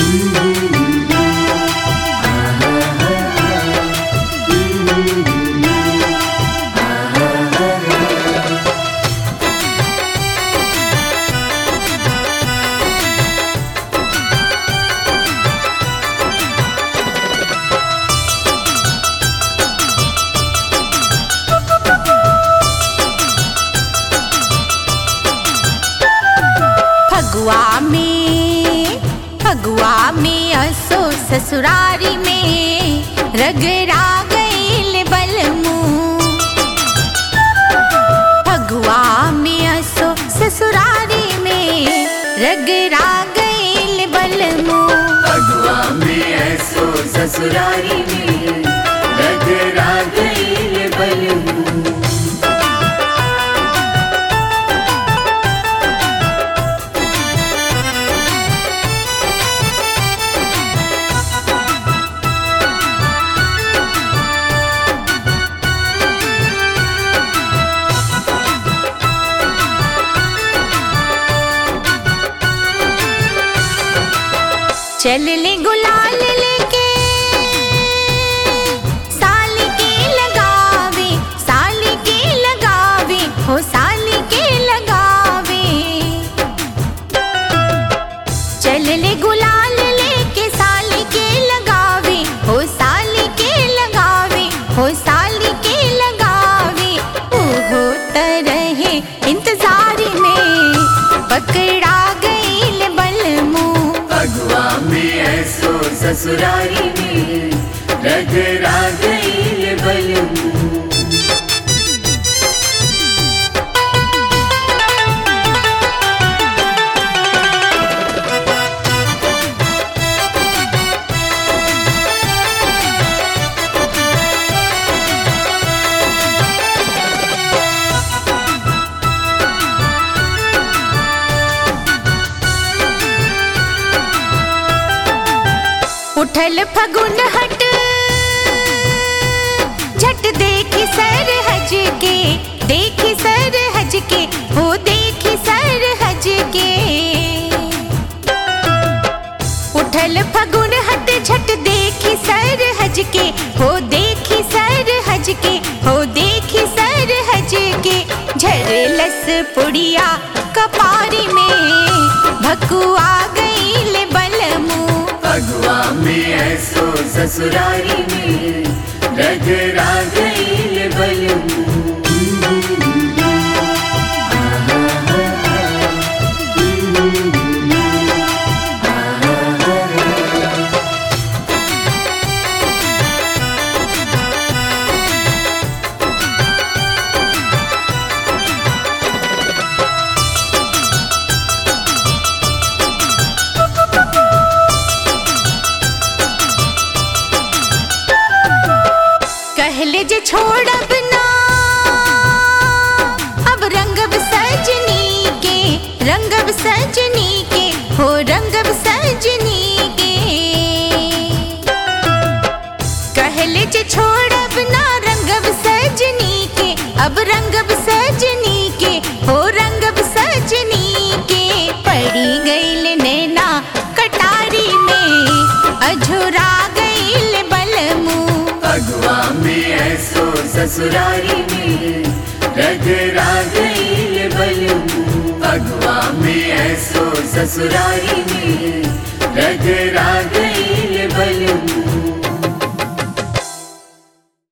फगुआ में फगुआ में असो ससुरारी में रगड़ा गईल बलमू फगुआ में असो ससुरारी में रगड़ा गईल बलमू फगुआ में ऐसो ससुरारी में रगड़ा गईल बलमू चल ले गुलाल लेके साल के लगावे साल के लगावे हो साल के लगावे चल ले गुलाल लेके साल के लगावे हो साल के लगावे हो साल के लगावे ओहो तरहे इंतजार में पकड़ा गईल बलमू फगुआ में ऐसो ससुरारी में रगड़ा गईल बलमू उठल फगुन हट झट देखी सर हज के देखी सर हज के हो देखी सर हज के उठल फगुन हट झट देखी सर हज के हो देखी सर हज के हो देखी सर हज के झरलस पुड़िया कपारी में भकुआ गईल बलमू फगुआ में ऐसो ससुरारी में रगड़ा गईल बलमू कहले जे छोड़ब ना अब रंगब सजनी के रंगब सजनी के हो रंगब सजनी के कहले जे छोड़ब ना रंगब सजनी के अब रंगब सजनी के हो रंगब सजनी के पड़ी गईल नैना कटारी में अझुरा गईल बलमू फगुआ में ऐसो ससुरारी में रगड़ा गईल बलमू फगुआ में ऐसो ससुरारी में रगड़ा गईल बलमू